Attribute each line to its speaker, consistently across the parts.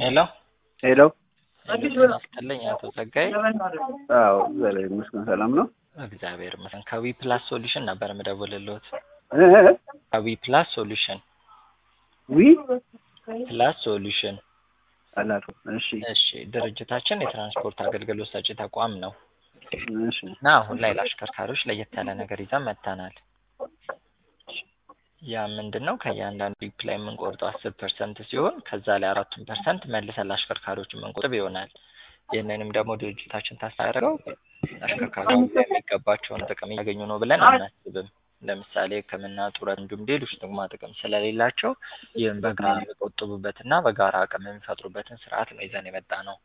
Speaker 1: ሄሎ
Speaker 2: ሄሎ
Speaker 1: ጤና ይስጥልኝ አቶ ጸጋዬ።
Speaker 2: አዎ እግዚአብሔር ይመስገን ሰላም ነው።
Speaker 1: እግዚአብሔር ይመስገን። ከዊ ፕላስ ሶሉሽን ነበር የምደውልልዎት።
Speaker 2: እ እ
Speaker 1: ከዊ ፕላስ ሶሉሽን
Speaker 2: ዊ
Speaker 1: ፕላስ ሶሉሽን።
Speaker 2: አላውቅም። እሺ
Speaker 1: እሺ ድርጅታችን የትራንስፖርት አገልግሎት ሰጪ ተቋም ነው
Speaker 2: እሺ
Speaker 1: እና አሁን ላይ ለአሽከርካሪዎች ለየት ያለ ነገር ይዘን መጥተናል። ያ ምንድን ነው? ከእያንዳንዱ ሪፕ ላይ የምንቆርጠው አስር ፐርሰንት ሲሆን ከዛ ላይ አራቱን ፐርሰንት መልሰን ለአሽከርካሪዎች የምንቆጥብ ይሆናል። ይህንንም ደግሞ ድርጅታችን ታስታረገው አሽከርካሪዎች የሚገባቸውን ጥቅም እያገኙ ነው ብለን አናስብም። ለምሳሌ ሕክምና፣ ጡረት እንዲሁም ሌሎች ጥቅማ ጥቅም ስለሌላቸው ይህም በጋራ የሚቆጥቡበትና በጋራ አቅም የሚፈጥሩበትን ስርዓት ነው ይዘን የመጣ ነው።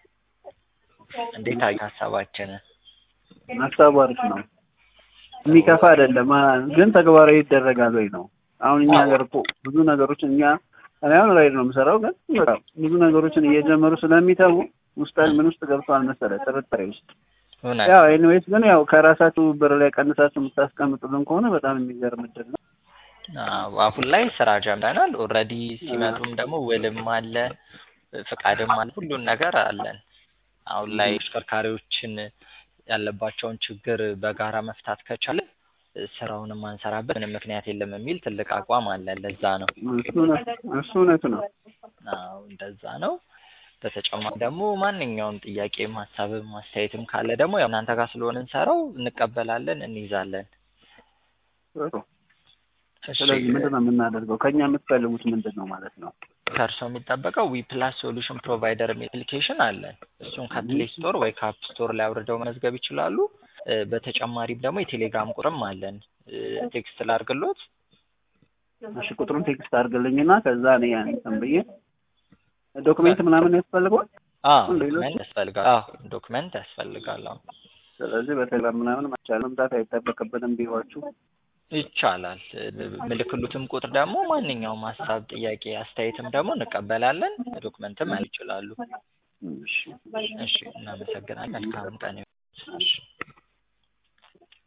Speaker 1: እንዴት አየህ ሀሳባችንን?
Speaker 2: ሀሳቡ አሪፍ ነው። የሚከፋ አይደለም አ- ግን ተግባራዊ ይደረጋል ወይ ነው። አሁን እኛ ሀገር እኮ ብዙ ነገሮች እኛ እኔ አሁን ራይድ ነው የምሰራው፣ ግን በቃ ብዙ ነገሮችን እየጀመሩ ስለሚተዉ ውስጥ ምን ውስጥ ገብተዋል መሰለህ ጥርጣሬ ውስጥ
Speaker 1: እውነት
Speaker 2: ያው ኤኒዌይስ ግን ያው ከራሳችሁ ብር ላይ ቀንሳችሁ የምታስቀምጡልን ከሆነ በጣም የሚገርም እድል ነው።
Speaker 1: አዎ፣ አሁን ላይ ስራ ጀምረናል። ኦልሬዲ ሲመጡም ደግሞ ውልም አለ ፍቃድም አለ ሁሉን ነገር አለን። አሁን ላይ አሽከርካሪዎችን ያለባቸውን ችግር በጋራ መፍታት ከቻለ ስራውን ማንሰራበት ምንም ምክንያት የለም የሚል ትልቅ አቋም አለ። ለዛ ነው
Speaker 2: እሱ እውነት እሱ እውነት ነው።
Speaker 1: አዎ እንደዛ ነው። በተጨማሪ ደግሞ ማንኛውም ጥያቄም ሀሳብም አስተያየትም ካለ ደግሞ ያው እናንተ ጋር ስለሆነ እንሰራው እንቀበላለን፣ እንይዛለን።
Speaker 2: ጥሩ።
Speaker 1: እሺ
Speaker 2: ስለዚህ ምንድን ነው የምናደርገው? ከእኛ የምትፈልጉት ምንድን ነው ማለት ነው?
Speaker 1: ከእርስዎ የሚጠበቀው ዊ ፕላስ ሶሉሽን ፕሮቫይደር የሚል አፕሊኬሽን አለን። እሱን ከፕሌይ ስቶር ወይ ከአፕ ስቶር ላይ አውርደው መመዝገብ ይችላሉ። እ፣ በተጨማሪም ደግሞ የቴሌግራም ቁጥርም አለን። እ፣ ቴክስት ላድርግሎት።
Speaker 2: እሺ ቁጥሩን ቴክስት አድርግልኝና ከዛ እኔ ያን እንትን ብዬ ዶክሜንት ምናምን ያስፈልገዋል።
Speaker 1: አዎ
Speaker 2: ሌሎች?
Speaker 1: ዶክመንት ያስፈልጋል። አዎ ዶክመንት ያስፈልጋል። አዎ
Speaker 2: ስለዚህ በቴሌግራም ምናምን መቻል መምጣት አይጠበቅብንም ቢሯችሁ።
Speaker 1: ይቻላል። እ፣ ምልክሉትም ቁጥር ደግሞ ማንኛውም ሀሳብ፣ ጥያቄ፣ አስተያየትም ደግሞ እንቀበላለን። ዶክመንትም ይችላሉ።
Speaker 2: እሺ
Speaker 1: እሺ እናመሰግናለን። መልካም ቀን ይሁን። እሺ